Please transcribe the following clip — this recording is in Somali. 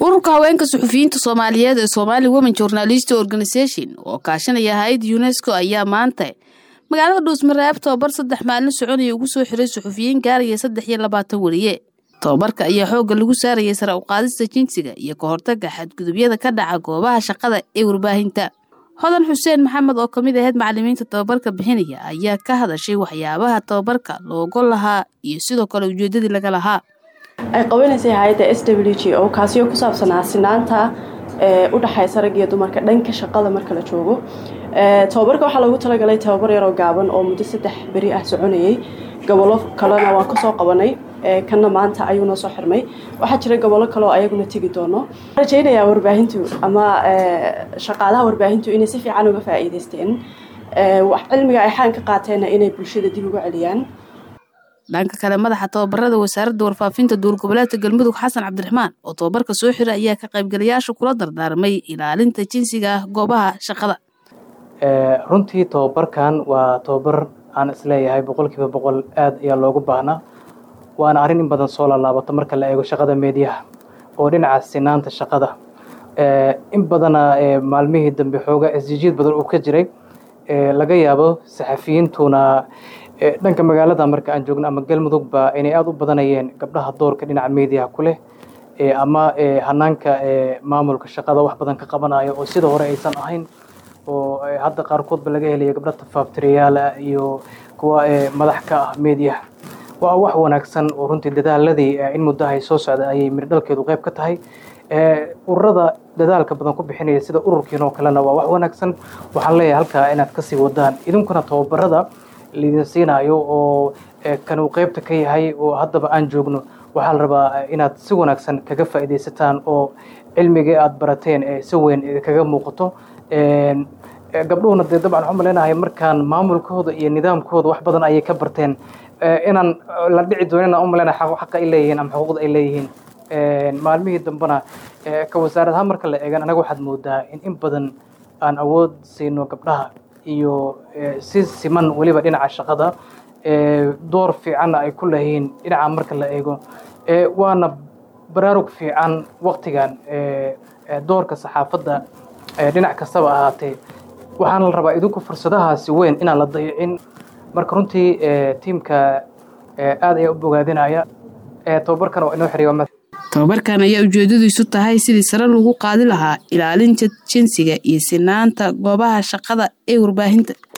ururka haweenka suxufiyiinta soomaaliyeed ee somaali women journalist organisation oo kaashanaya hay-adda unesco ayaa maanta magaalada dhuusmareeb tobabar saddex maalin soconaya ugu soo xiray suxufiyiin gaaraya saddex iyo labaatan weriye tobabarka ayaa xoogga lagu saarayay sare uqaadista jinsiga iyo ka hortaga xadgudubyada ka dhaca goobaha shaqada ee warbaahinta hodan xuseen maxamed oo kamid ahayd macalimiinta tobabarka bixinaya ayaa ka hadashay waxyaabaha tobabarka loogo lahaa iyo sidoo kale ujeedadii laga lahaa ay qabanaysay hay-adda s w g o kaasiyo ku saabsanaa sinaanta ee u dhexaysa rag iyo dumarka dhanka shaqada marka la joogo tobabarka waxaa loogu talagalay tobabar yaroo gaaban oo muddo saddex beri ah soconayay gobollo kalena waan kasoo qabanay kanna maanta ayuu noo soo xirmay waxaa jira gobollo kaleoo ayaguna tegi doono rajaynayaa warbaahintu ama shaqaalaha warbaahintu inay si fiican uga faa'iidaysteen cilmiga ay xaan ka qaateenna inay bulshada dib uga celiyaan dhanka kale madaxa tobabarada wasaaradda warfaafinta duur goboleedka galmudug xasan cabdiraxmaan oo tobabarka soo xira ayaa ka qaybgalayaasha kula dardaarmay ilaalinta jinsiga ah goobaha shaqada runtii tobabarkan waa tobabar aan isleeyahay boqolkiiba boqol aad ayaa loogu baahnaa waana arrin in badan soo laalaabato marka la eego shaqada meediyaha oo dhinaca sinaanta shaqada in badana maalmihii dambe xooga isjijiid badan uu ka jiray laga yaabo saxafiyiintuna dhanka magaalada marka aan joogno ama galmudugba inay aada u badanayeen gabdhaha doorka dhinaca meediyaha ku leh ama hanaanka maamulka shaqada wax badan ka qabanayo oo sida hore aysan ahayn oo hadda qaarkoodba laga helaya gabdha tafaabtirayaal ah iyo kuwa madax ka ah meediyaha waa wax wanaagsan oo runtii dadaaladii in muddahay soo socda ayay mirdhalkeedu qayb ka tahay ururada dadaalka badan ku bixinaya sida ururkiin oo kalena waa wax wanaagsan waxaan leeyahay halkaa inaad kasii wadaan idinkuna tababarada laidin siinayo oo kan uu qaybta ka yahay oo haddaba aan joogno waxaa la rabaa inaad si wanaagsan kaga faa'iidaysataan oo cilmigii aada barateen ee si weyn kaga muuqato gabdhuhuna dee dabcan waxaan maleynahay markaan maamulkooda iyo nidaamkooda wax badan ayay ka barteen inaan la dhici doonin aan u maleynahay xaqa ay leeyihiin ama xuquuqda ay leeyihiin maalmihii dambena ka wasaaradaha marka la eegan anaga waxaad moodaa in in badan aan awood siino gabdhaha iyo si siman weliba dhinaca shaqada door fiicanna ay ku leeyihiin dhinaca marka la eego waana baraarug fiican waktigan doorka saxaafadda dhinac kastaba ahaatee waxaana la rabaa idinku fursadahaasi weyn inaan la dayicin marka runtii tiimka aad ayaa u bogaadinaya tobabarkan waa inoo xiriya tobabarkan ayaa ujeedadiisu tahay sidii sare lagu qaadi lahaa ilaalinta jinsiga iyo sinaanta goobaha shaqada ee warbaahinta